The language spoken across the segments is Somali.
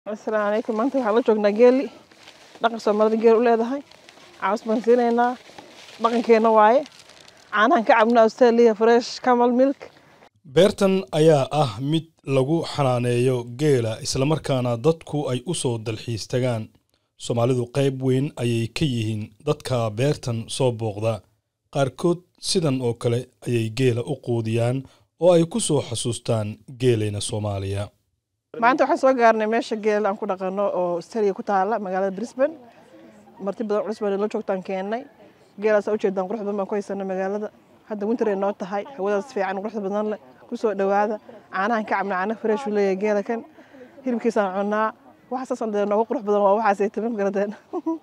asalaamu calaykum maanta waxaan la joognaa geeli dhaqan soomaalida geel u leedahay caws baan siinaynaa dhaqankeena waaye caanahan ka cabna australia fresh camal milk beertan ayaa ah mid lagu xanaaneeyo geela islamarkaana dadku ay u soo dalxiis tagaan soomaalidu qayb weyn ayay ka yihiin dadka beertan soo booqda qaarkood sidan oo kale ayay geela u quudiyaan oo ay ku soo xasuustaan geelayna soomaaliya maanta waxaan soo gaarnay meesha geel aan ku dhaqano oo australia ku taala magaalada brisbane marti badan culus baan la joogtaan keennay geelaasaa ujeedaan qurux badan baan ku haysanay magaalada hadda winteray noo tahay hawadaas fiican quruxda badan leh kusoo dhowaada caanahan ka cabna caana fresh uu leeyahay geela kan hilibkiisaan cunnaa waxaasaasan dee noogu qurux badan waa waxaasay tamin garadeen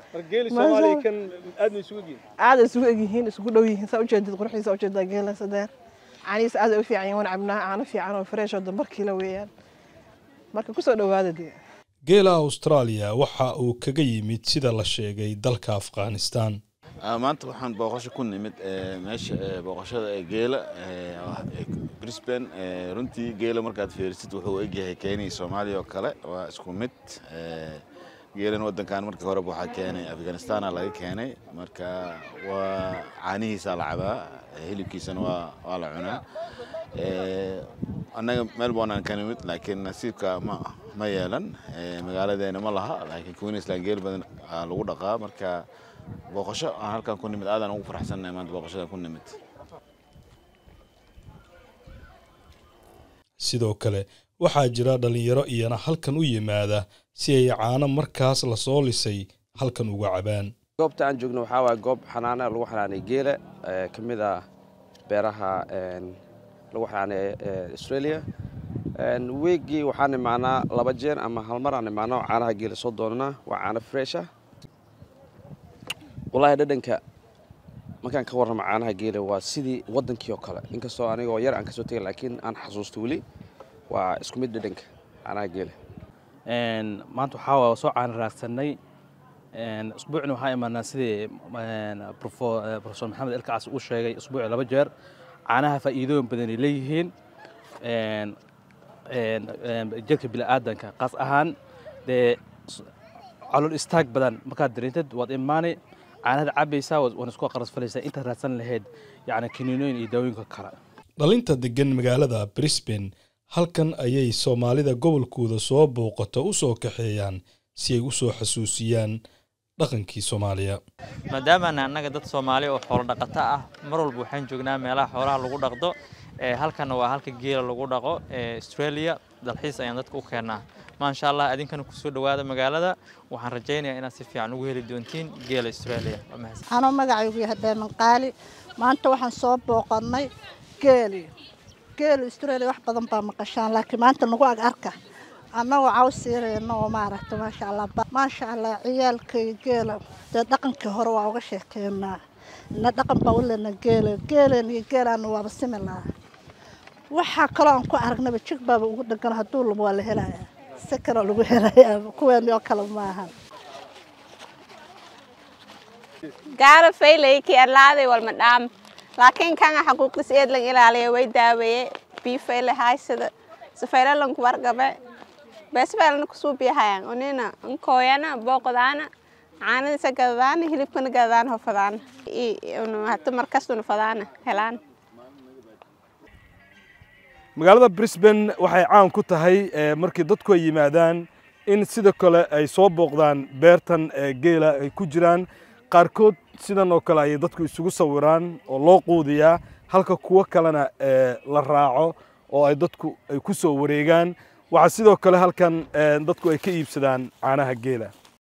aad isugu egyihiin isugu dhow yihiin saa ujeedid quruxdiisa ujeedaa geela sadeer caanihiisa aad ay u fiican yihiin waan cabnaa caano fiican oo fresh oo dambar kiilo weeyaan marka kusoo dhowaada dee geela austraaliya waxa uu kaga yimid sida la sheegay dalka afghanistan maanta waxaan booqasho ku nimid meesha booqashada ee geela brisbane runtii geela markaad fiirisid wuxuu egyahay kenya soomaaliya oo kale waa isku mid geelan wadankan markii horeba waxaa keenay afghanistana laga keenay marka waa caanihiisaa la cabaa hilibkiisana waa waa la cunaa annaga melbourne aan ka nimid laakiin nasiibka ma ma yeelan magaaladeena ma laha laakiin queensland geel badan lagu dhaqaa marka booqasho aan halkan ku nimid aadaan ugu faraxsannahay maanta booqashada ku nimid sidoo kale waxaa jira dhallinyaro iyana halkan u yimaada si ay caano markaas lasoo lisay halkan uga cabaan goobta aan joogno waxaa waaya goob xanaana lagu xanaanay geela ka mid ah beeraha lagu xanaanay australia weegii waxaan imaanaa laba jeer ama hal mar aan imaano caanaha geela soo doonanaa waa caano fresh ah wallaahi dhadhanka markaan ka warramo caanaha geela waa sidii waddankii oo kale inkastoo anigoo yar aan kasoo tegay laakiin aan xasuusto weli waa isku mid dhadhanka caanaha geela maanta waxaa waa soo caana raagsanay usbuucna waxaa imaanaa sidii profesor maxamed elkacaas uu sheegay usbuuci laba jeer caanaha faa'iidooyin badanay leeyihiin jirka bini'aadanka qaas ahaan dee calool istaag badan markaad dareentid waad imaanay caanahada cabaysaa waan isku qaras falaysaa intaad raadsan lahayd yacni kiniinooyin iyo daawooyinka kale dhalinta degan magaalada brisbane halkan ayay soomaalida gobolkooda soo booqato u soo kaxeeyaan si ay u soo xasuusiyaan dhaqankii soomaaliya maadaamaana annaga dad soomaali oo xoolo dhaqato ah mar walba waxaan joognaa meelaha xoolaha lagu dhaqdo halkanna waa halka geela lagu dhaqo australia dalxiis ayaan dadka u keennaa maasha allah idinkana kusoo dhowaada magaalada waxaan rajaynayaa inaad si fiican ugu heli doontiin geela australia anoo magacaygu yahay dheeman qaali maanta waxaan soo booqannay geeli geeli australia wax badan baa maqashaan laakiin maanta nagu ag arka annagoo caws siinayno oo maaragta maasha allah maasha allah ciyaalkay geela dee dhaqankii hore waa uga sheekeynaa ina dhaqan baa u lena geela geeleen iyo geelaana waaba simi lahaa waxaa kaloo aan ku aragnaba jig baaba ugu dhegan hadduu labo waa la helayaa si kaloo lagu helayaa kuweeni oo kale maahan gaara faylay ki adlaaday walma dhaam laakiin kanga xaquuqdis eed lang ilaaliya way daaweeye bii fayle haysada safayla lanku wargabe beesfaylana kusuu biyahayan unina nkooyana booqdaana caanadisa gadadaana hilibkana gadadaan hofadaana hata markastuna fadaana helaan magaalada brisbane waxay caan ku tahay markii dadku ay yimaadaan in sida kale ay soo booqdaan beertan geela ay ku jiraan qaarkood sidan oo kale ayay dadku isugu sawiraan oo loo quudiyaa halka kuwo kalena la raaco oo ay dadku ay ku soo wareegaan waxaa sidoo kale halkan dadku ay ka iibsadaan caanaha geela